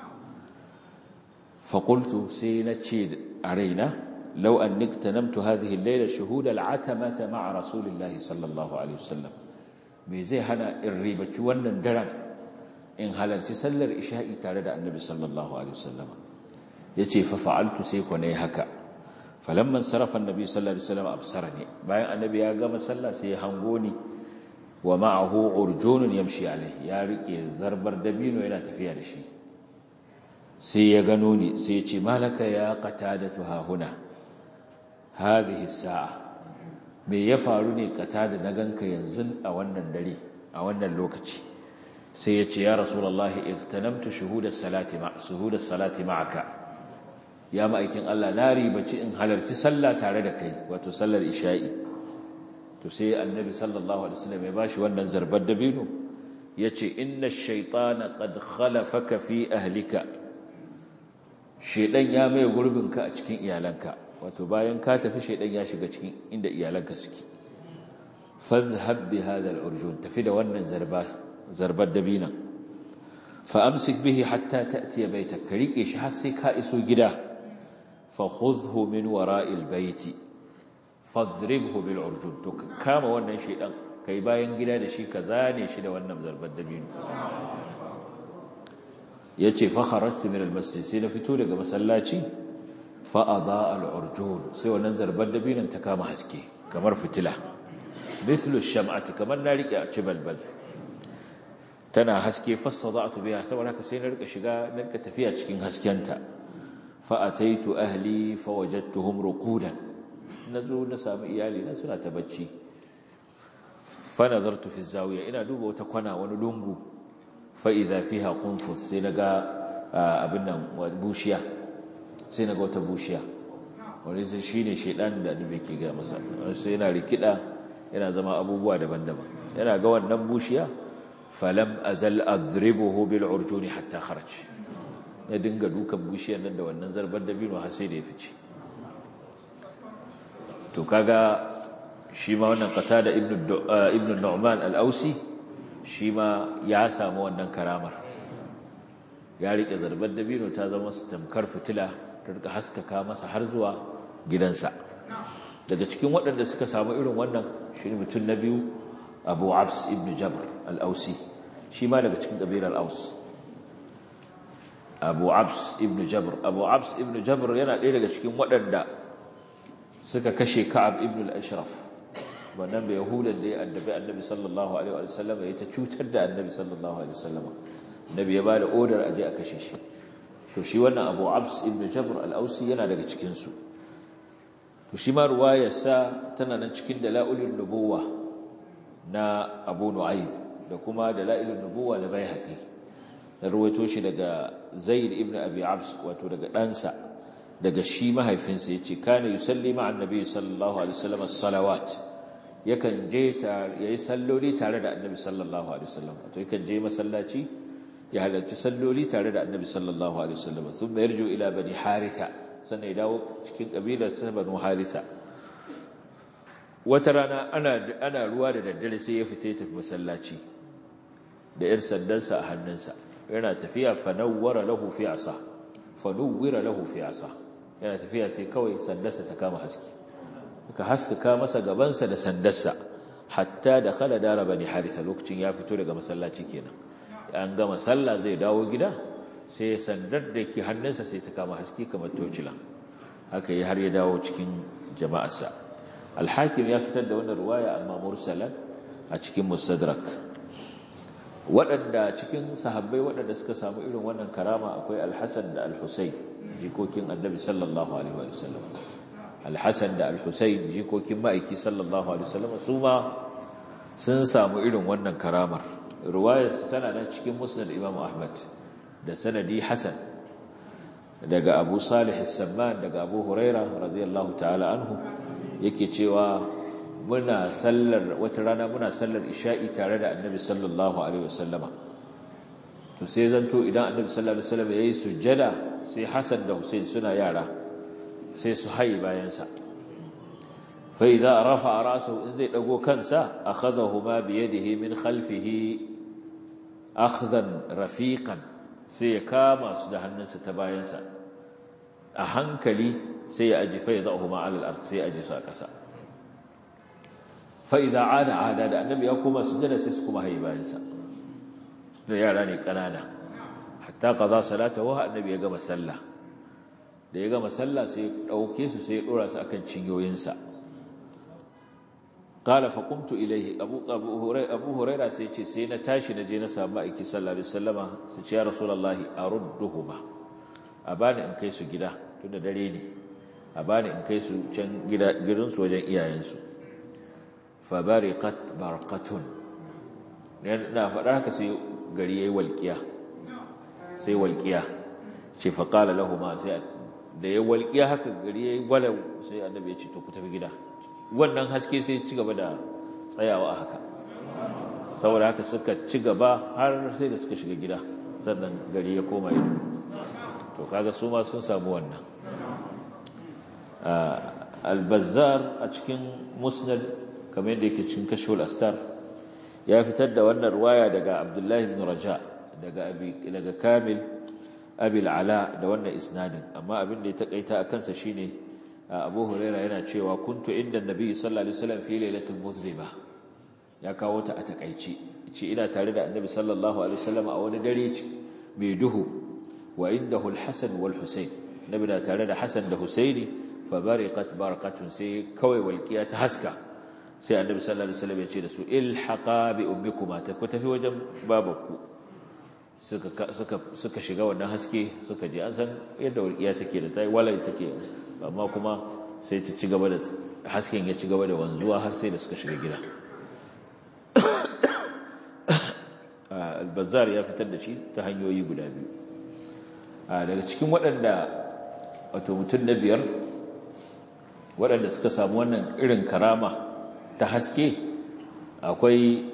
fa qultu sai na ce a raina law annik tanamtu hadhihi al-layla shuhud al-atamata ma'a rasulillahi sallallahu alaihi wasallam me zai hana in ribaci wannan daren in halarci sallar isha'i tare da annabi sallallahu alaihi wasallam yace fa fa'altu sai ko nayi haka falamman sarafa annabi sallallahu alaihi wasallam absarani bayan annabi ya gama sallah sai ya hango ni wa ma'ahu urjunun yamshi alaihi ya rike zarbar dabino yana tafiya da shi sai ya gano ni sai ya ce malaka ya qatadatu ha huna hadhihi sa'a me ya faru ne qatada na ganka yanzu a wannan dare a wannan lokaci sai ya ce ya rasulullahi igtanamtu shuhudas salati ma shuhudas salati ma'aka ya ma'aikin Allah na ribaci in halarci sallah tare da kai wato sallar isha'i to sai annabi sallallahu alaihi wasallam ya bashi wannan zarbar dabino yace inna ash-shaytana qad khalafaka fi ahlika shedan ya mai gurbinka a cikin iyalanka wato bayan ka tafi shedan ya shiga cikin inda iyalanka suke fadhhab bi hadha al-urjun tafi da wannan zarba zarbar dabina fa amsik bihi hatta ta'ti baytak ka rike shi har sai ka iso gida fa khudhu min wara'il bayti fadribhu bil urjun to kama wannan shedan kai bayan gida da shi ka zane shi da wannan zarbar dabino yace fa kharajtu min al masjid sai na fito daga masallaci fa adaa al urjun sai wannan zarbar dabinon ta kama haske kamar fitila mithlu sham'ati kamar na rike a cibalbal tana haske fasadatu biha saboda haka sai na rika shiga na rika tafiya cikin haskenta fa ataitu ahli fa wajadtuhum ruqudan na zo na sami iyali na suna ta bacci fa nazartu fi zawiya ina duba wata kwana wani lungu fa idza fiha qunfus sai naga abin nan bushiya sai naga wata bushiya wani sai shine shedan da annabi ke ga masa sai yana rikida yana zama abubuwa daban-daban yana ga wannan bushiya falam azal adribuhu bil urjuni hatta kharaj ya dinga dukan bushiyar nan da wannan zarbar dabino har sai da ya fice to kaga shi ma wannan qatada ibnu ibnu nu'man al-ausi shi ma ya samu wannan karamar ya rike zarbar dabino ta zama su tamkar fitila ta rika haskaka masa har zuwa gidansa daga cikin waɗanda suka samu irin wannan shi ne mutum na biyu abu abs ibn jabr al-ausi shi ma daga cikin ƙabilar aus abu abs ibn jabr abu abs ibn jabr yana ɗaya daga cikin waɗanda suka kashe Ka'ab ibn al-Ashraf wannan bai yahudan da ya addabi Annabi sallallahu alaihi wa sallam ya ta cutar da Annabi sallallahu alaihi wa sallam Annabi ya bada order aje a kashe shi to shi wannan Abu Abs ibn Jabr al-Ausi yana daga cikin su to shi ma ruwayar sa tana nan cikin dalailun nubuwa na Abu Nu'aym da kuma dalailun nubuwa na Baihaqi da ruwaito shi daga Zaid ibn Abi Abs wato daga ɗansa daga shi mahaifinsa ya ce kana yusalli ma'an nabi sallallahu alaihi wasallam as-salawat yakan je yayi salloli tare da annabi sallallahu alaihi wasallam to yakan je masallaci ya halarci salloli tare da annabi sallallahu alaihi wasallam thumma yarju ila bani haritha sannan ya dawo cikin kabilar sa banu haritha wata rana ana ana ruwa da daddare sai ya fita tafi masallaci da yar sandansa a hannunsa yana tafiya fa nawwara lahu fi asa fa nuwwira lahu fi asa yana tafiya sai kawai sandarsa ta kama haske ka haskaka masa gabansa da sandarsa hatta da khala dara bani haritha lokacin ya fito daga masallaci kenan an gama sallah zai dawo gida sai sandar da ke hannunsa sai ta kama haske kamar tocila haka yi har ya dawo cikin jama'arsa alhakim ya fitar da wannan ruwaya amma mursalan a cikin mustadrak waɗanda cikin sahabbai waɗanda suka samu irin wannan karama akwai alhassan da alhussein jikokin annabi sallallahu alaihi wa sallam alhassan da alhussein jikokin ma'aiki sallallahu alaihi wa sallam su ma sun samu irin wannan karamar ruwayar tana nan cikin musnad imam ahmad da sanadi hasan daga abu salih as-samman daga abu huraira radiyallahu ta'ala anhu yake cewa muna sallar wata rana muna sallar isha'i tare da annabi sallallahu alaihi wasallama to sai zanto idan annabi sallallahu alaihi wasallama yayi sujjada sai Hassan da Hussein suna yara sai su haye bayan sa fa idza rafa'a ra'sahu in zai dago kansa akhadhahuma bi yadihi min khalfihi akhdan rafiqan sai ya kama su da hannunsa ta bayansa a hankali sai ya aji fa yadahuma 'ala al-ard sai ya aji su a ƙasa fa idza 'ada 'ada da annabi ya koma sujada sai su kuma hayi bayansa da yara ne kanana hatta qaza salatahu annabi ya gama sallah da ya gama sallah sai ya dauke su sai ya dora su akan cinyoyinsa qala fa qumtu ilayhi abu abu hurairah abu hurairah sai ce sai na tashi na je na samu aiki sallallahu alaihi wasallama sai ce ya rasulullahi arudduhuma abani in kai su gida tunda dare ne abani in kai su can gida gidan su wajen iyayensu fa bariqat barqatun na faɗa haka sai gari yayi walqiya sai walqiya ce fa qala lahumu sai da ya walqiya haka gari yayi walau sai annabi ya ce to ku tafi gida wannan haske sai ci gaba da tsayawa a haka saboda haka suka ci gaba har sai da suka shiga gida sannan gari ya koma ido to kaga su ma sun samu wannan albazar a cikin musnad kamar yadda yake cikin kashful astar ya fitar da wannan ruwaya daga abdullahi ibn raja daga abi daga kamil abil ala da wannan isnadin amma abin da ya takaita a kansa shine abu huraira yana cewa kuntu inda nabi sallallahu alaihi wasallam fi lailatul muzlima ya kawo ta a takaici ce ina tare da annabi sallallahu alaihi wasallam a wani dare mai duhu wa indahu al-hasan wal husayn nabi na tare da hasan da husaini fa bariqat barqatun sai kawai walqiya ta haska sai annabi sallallahu alaihi wasallam ya ce da su ilhaqa bi ummikuma ta ku tafi wajen babanku suka suka suka shiga wannan haske suka je an san yadda walqiya take da tai walai take amma kuma sai ta ci gaba da hasken ya ci gaba da wanzuwa har sai da suka shiga gida albazar ya fitar da shi ta hanyoyi guda biyu daga cikin waɗanda wato mutum na biyar waɗanda suka samu wannan irin karama ta haske akwai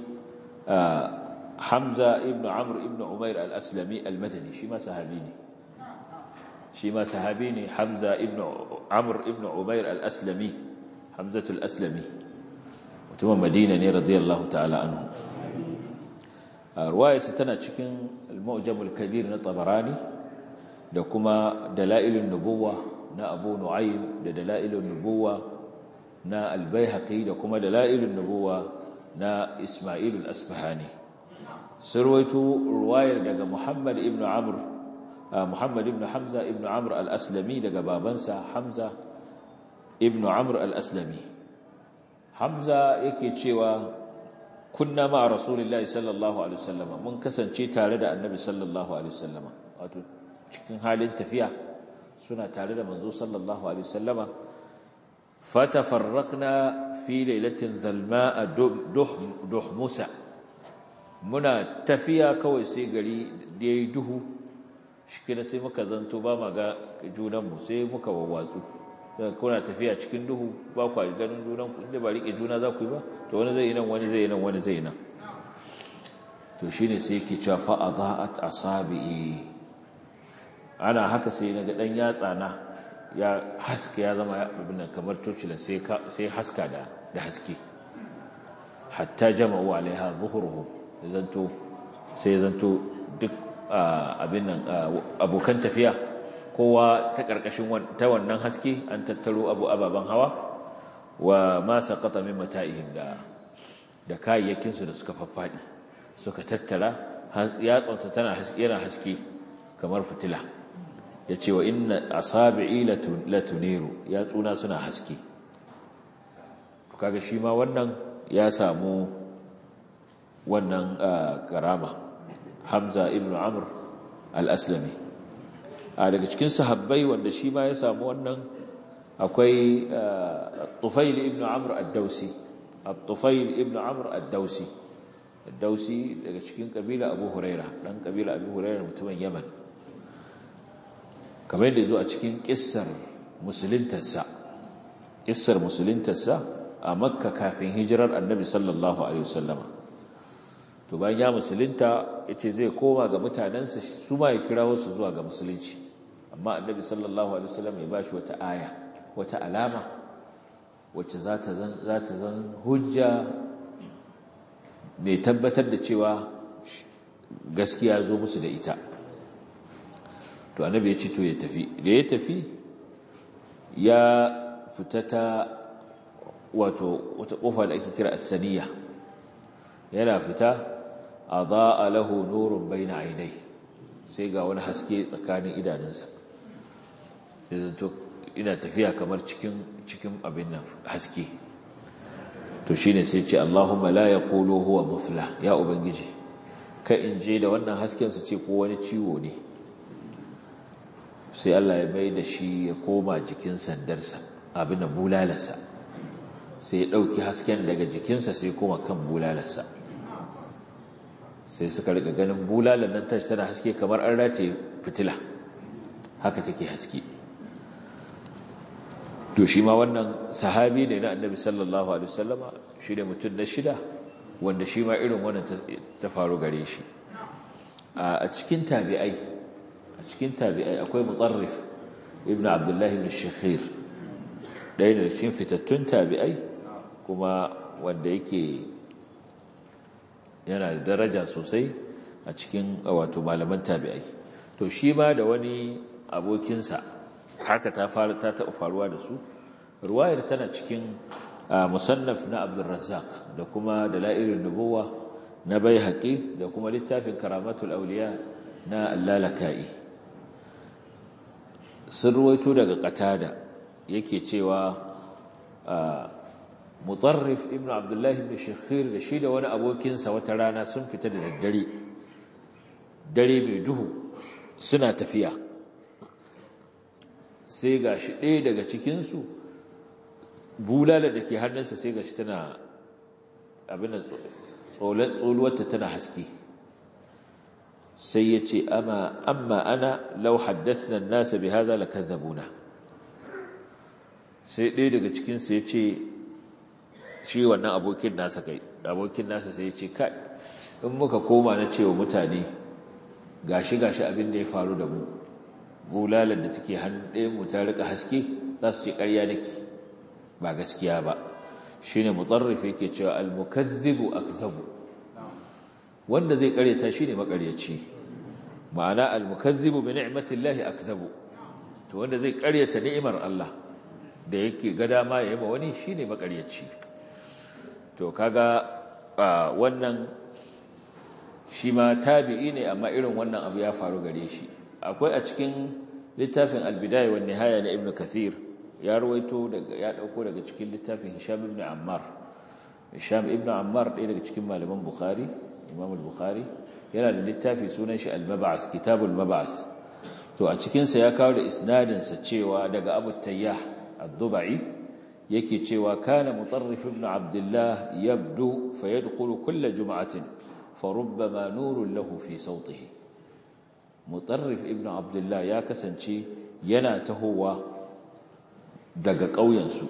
hamza ibn amr ibn umair al-aslami al-madani shi ma sahabi ne shi ma sahabi ne Hamza ibn Amr ibn Umair al-Aslami Hamzatul Aslami mutumin Madina ne radiyallahu ta'ala anhu ruwayarsa tana cikin al-Mu'jam al-Kabir na Tabarani da kuma Dalailun Nubuwa na Abu Nu'aym da Dalailun Nubuwa na Al-Baihaqi da kuma Dalailun Nubuwa na Isma'il al-Asbahani surwaitu ruwayar daga Muhammad ibn Amr Muhammad ibn Hamza ibn Amr al-Aslami daga babansa Hamza ibn Amr al-Aslami Hamza yake cewa kunna ma Rasulullahi sallallahu alaihi wasallam mun kasance tare da Annabi sallallahu alaihi wasallam wato cikin halin tafiya suna tare da manzo sallallahu alaihi wasallama fatafarraqna fi lailatin dhalma'a duhmusa muna tafiya kawai sai gari da yayi duhu shikina sai muka zanto ba ma ga junanmu sai muka wawwatsu kuna tafiya cikin duhu ba ku ganin junanku inda ba rike juna za ku yi ba to wani zai yi nan wani zai yi nan wani zai yi nan to shine sai yake cewa fa adaat asabi ana haka sai na ga dan yatsa na ya haske ya zama abin kamar tocila sai sai haska da da haske hatta jama'u alaiha zuhuruhum zanto sai zanto duk abin nan abokan tafiya kowa ta ƙarƙashin ta wannan haske an tattaro abu ababen hawa wa ma saqata min mata'ihim da da kayayyakin su da suka faffaɗi suka tattara yatsansa tana yana haske kamar fitila yace wa inna asabi'i latuniru yatsuna suna haske kaga shi ma wannan ya samu wannan karama Hamza ibn Amr al-Aslami a daga cikin sahabbai wanda shi ma ya samu wannan akwai Tufail ibn Amr ad-Dausi Tufail ibn Amr ad-Dausi ad-Dausi daga cikin kabila Abu Huraira dan kabila Abu Huraira mutumin Yaman kamar yadda zo a cikin kissar musuluntarsa kissar musuluntarsa a Makka kafin hijirar Annabi sallallahu alaihi wasallama to bayan ya musulunta yace zai koma ga mutanensa su ma ya kirawo su zuwa ga musulunci amma annabi sallallahu alaihi wasallam ya bashi wata aya wata alama wacce za ta zan hujja mai tabbatar da cewa gaskiya zo musu da ita to annabi ya ci to ya tafi da ya tafi ya fita ta wato wata kofa da ake kira asaniya yana fita a za'a lahu nurun bai na ainai sai ga wani haske tsakanin idanunsa da zanto ina tafiya kamar cikin cikin abin nan haske to shine sai ce Allahumma la yaqulu huwa mufla ya ubangiji ka in je da wannan hasken su ce ko wani ciwo ne sai Allah ya mai da shi ya koma jikin sandarsa abin da bulalarsa sai ya ɗauki hasken daga jikinsa sai koma kan bulalarsa sai suka riga ganin bulalar nan tashi tana haske kamar an rataye fitila haka take haske to shi ma wannan sahabi ne na annabi sallallahu alaihi wasallama shi ne mutum na shida wanda shi ma irin wannan ta faru gare shi a cikin tabi'ai a cikin tabi'ai akwai mutarrif ibn abdullahi ibn shakhir ɗaya da cikin fitattun tabi'ai kuma wanda yake yana da daraja sosai a cikin wato malaman tabi'ai to shi ma da wani abokinsa haka ta fara ta taɓa faruwa da su ruwayar tana cikin musannaf na abdulrazzaq da kuma dalailun nubuwa na baihaqi da kuma littafin karamatul auliya na allalaka'i sun ruwaito daga qatada yake cewa mutarrif ibnu abdullahi ibn shakhir da shi da wani abokinsa wata rana sun fita da daddare dare mai duhu suna tafiya sai ga shi ɗaya daga cikinsu bulala da ke hannunsa sai ga shi tana abin da tsoluwarta tana haske sai ya ce amma ana lau haddasa nasa bi haza la kazzabuna sai ɗaya daga cikinsu ya ce shi wannan abokin nasa kai abokin nasa sai ya ce kai in muka koma na cewa mutane gashi gashi abin da ya faru da mu bulalar da take hannun ɗaya mu ta rika haske za su ce ƙarya nake ba gaskiya ba shine mutarrif yake cewa al-mukaththibu akzabu wanda zai ƙaryata shine maƙaryaci ma'ana al-mukaththibu bi ni'matillahi akzabu to wanda zai ƙaryata ni'imar Allah da yake ga dama ya yi ma wani shine maƙaryaci to kaga wannan shi ma tabi'i ne amma irin wannan abu ya faru gare shi akwai a cikin littafin albidaya wa nihaya na ibnu kathir ya rawaito daga ya dauko daga cikin littafin hisham ibn ammar hisham ibn ammar ɗaya daga cikin malaman bukhari imam al-bukhari yana da littafi sunan shi al-mab'as kitabul mab'as to a cikin sa ya kawo da isnadin sa cewa daga abu tayyah ad-dubai yake cewa kana mutarrif ibn abdullah yabdu fayadkhulu kull jum'atin farubbama nurun lahu fi sawtihi mutarrif ibn abdullah ya kasance yana tahowa daga ƙauyensu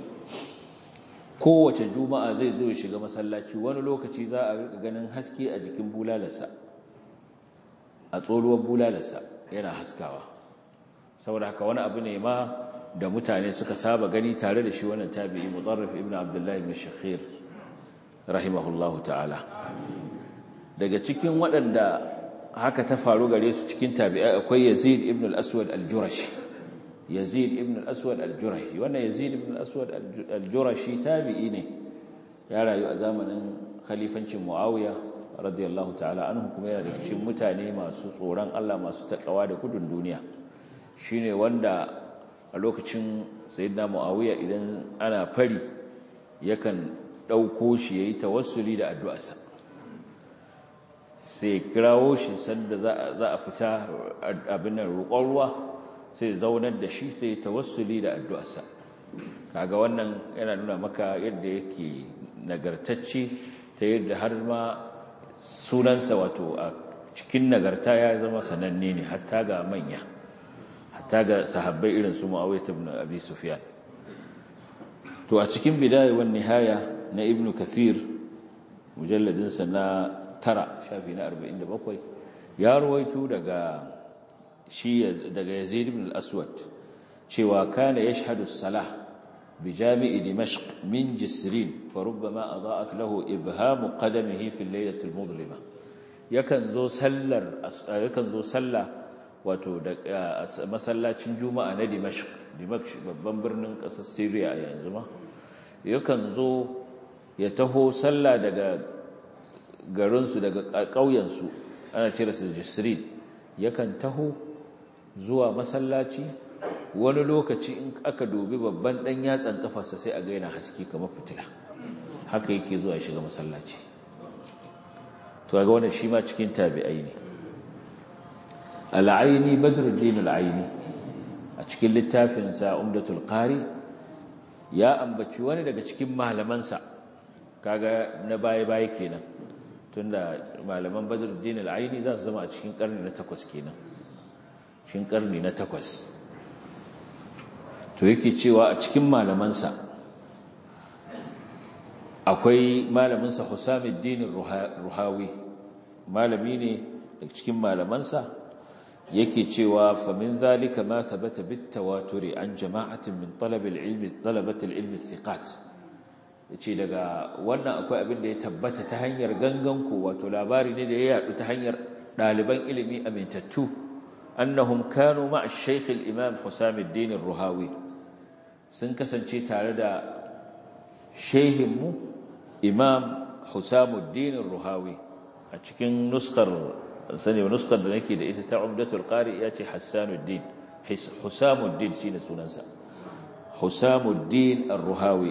kowace juma'a zai zo ya shiga masallaci wani lokaci za a rika ganin haske a jikin bulalarsa a tsoruwar bulalarsa yana haskawa saboda haka wani abu ne ma da mutane suka saba gani tare da shi wannan tabi'i mutarrif ibn abdullah ibn shakhir rahimahullahu ta'ala daga cikin waɗanda haka ta faru gare su cikin tabi'ai akwai Yazid ibn al-Aswad al-Jurashi Yazid ibn al-Aswad al-Jurashi wannan Yazid ibn al-Aswad al-Jurashi tabi'i ne ya rayu a zamanin khalifancin Muawiya radiyallahu ta'ala anhu kuma yana da cikin mutane masu tsoron Allah masu takawa da gudun duniya shine wanda a lokacin sayyidina Muawiya idan ana fari yakan dauko shi yayi tawassuli da addu'arsa sai kirawo shi sanda za a fita abin nan roƙon ruwa sai zaunar da shi sai tawassuli da addu'arsa kaga wannan yana nuna maka yadda yake nagartacce ta yadda har ma sunansa wato a cikin nagarta ya zama sananne ne hatta ga manya hatta ga sahabbai irin su Muawiya ibn Abi Sufyan to a cikin bidaya wan nihaya na Ibn Kathir mujalladinsa na tara shafi na arba'in da bakwai ya ruwaito daga shi daga yazid ibn al-aswad cewa kana yashhadu as-salah بجامع دمشق من جسرين فربما أضاءت له إبهام قدمه في الليلة المظلمة yakan zo sallar yakan zo sallah wato da masallacin juma'a na dimashq dimashq babban birnin ƙasar syria yanzu ma yakan zo ya taho sallah daga garinsu daga ƙauyensu ana cire su jisrin yakan taho zuwa masallaci wani lokaci in aka dubi babban ɗan yatsan kafarsa sai a gaina haske kamar fitila haka yake zuwa ya shiga masallaci to ga wannan shi ma cikin tabi'ai ne al'aini badruddin al'aini a cikin littafin sa umdatul qari ya ambaci wani daga cikin malamansa kaga na baya baya kenan tunda malaman badruddin al'aini za su zama a cikin karni na takwas kenan cikin karni na takwas to yake cewa a cikin malamansa akwai malaminsa Husamuddin Ruhawi malami ne daga cikin malamansa yake cewa fa min zalika ma thabata bit tawaturi an jama'atin min talab al-ilm talabat al-ilm thiqat yace daga wannan akwai abin da ya tabbata ta hanyar gangan ku wato labari ne da ya yadu ta hanyar daliban ilimi amintattu annahum kanu ma'a shaykh al-imam Husamuddin Ruhawi sun kasance tare da shehinmu imam Husamuddin Ruhawi a cikin nuskar sani nuskar da nake da ita ta Umdatul Qari ya ce Hassanuddin Husamuddin shine sunansa Husamuddin Ruhawi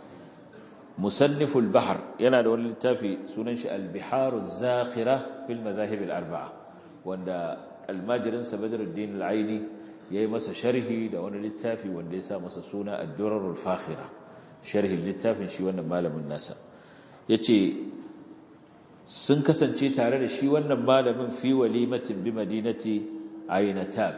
musanniful bahr yana da wani littafi sunan shi al-biharu zakhira fil madahib al-arba'a wanda almajirin sa Badruddin al-Aini yayi masa sharhi da wani littafi wanda ya sa masa suna ad-durarul fakhira sharhin littafin shi wannan malamin nasa yace sun kasance tare da shi wannan malamin fi walimatin bi madinati Ainatab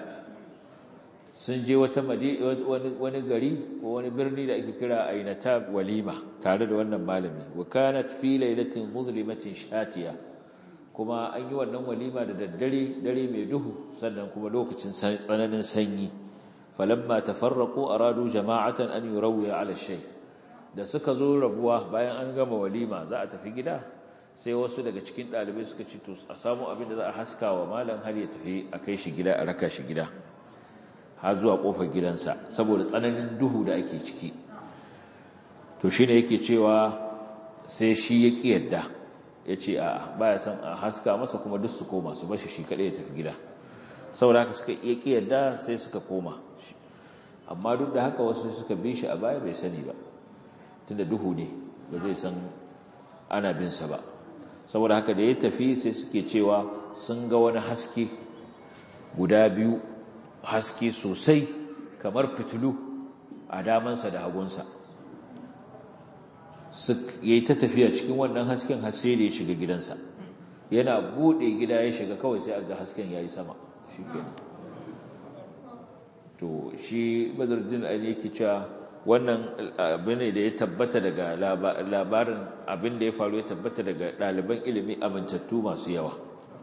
sun je wata wani gari ko wani birni da ake kira Ainatab walima tare da wannan malami wa kanat fi lailatin muzlimatin shatiya kuma an yi wannan walima da daddare dare mai duhu sannan kuma lokacin tsananin sanyi falamma tafarraqu aradu jama'atan an yurawi ala shaykh da suka zo rabuwa bayan an gama walima za a tafi gida sai wasu daga cikin dalibai suka ci to a samu abin da za a haska wa malam har ya tafi a kai shi gida a raka shi gida har zuwa kofar gidansa saboda tsananin duhu da ake ciki to shine yake cewa sai shi ya ki yadda ya ce a baya son a haska masa kuma duk su koma su bashi shi kaɗai ya tafi gida saboda haka suka iya ƙi yadda sai suka koma amma duk da haka wasu suka bi shi a baya bai sani ba tunda duhu ne ba zai san ana binsa ba saboda haka da ya tafi sai suke cewa sun ga wani haske guda biyu haske sosai kamar fitilu a damansa da hagunsa ya yi ta tafiya cikin wannan hasken hasse da ya shiga gidansa yana buɗe gida ya shiga kawai sai aga hasken ya yi sama shi kenan to shi badardin ali yake cewa wannan abin da ya tabbata daga labarin abin da ya faru ya tabbata daga ɗaliban ilimi amintattu masu yawa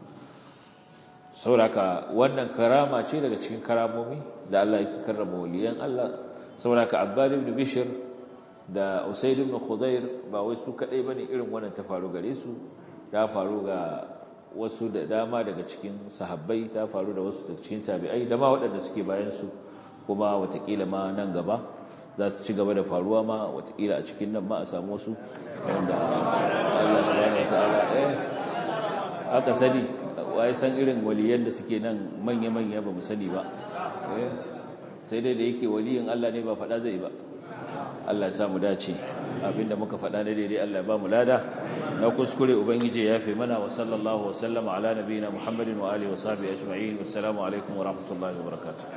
sauraka wannan karama ce daga cikin karamomi da Allah yake karrama waliyan Allah sauraka abbad ibn bishr da usaid ibn khudair ba wai su kadai bane irin wannan ta faru gare su ta faru ga wasu da dama daga cikin sahabbai ta faru da wasu daga cikin tabi'ai da ma waɗanda suke bayan su kuma watakila ma nan gaba za su ci gaba da faruwa ma watakila a cikin nan ma a samu wasu wanda Allah subhanahu wataala eh aka sani wai san irin waliyan da suke nan manya-manya ba mu sani ba eh sai dai da yake waliyin Allah ne ba faɗa zai ba Allah ya sa mu dace abinda muka faɗa ne daidai Allah ya ba mu lada na kuskure ubangiji ya fi mana wa sallallahu wa sallama ala nabiyina muhammadin wa alihi wa sahbihi ajma'in wassalamu alaikum wa rahmatullahi wa barakatuh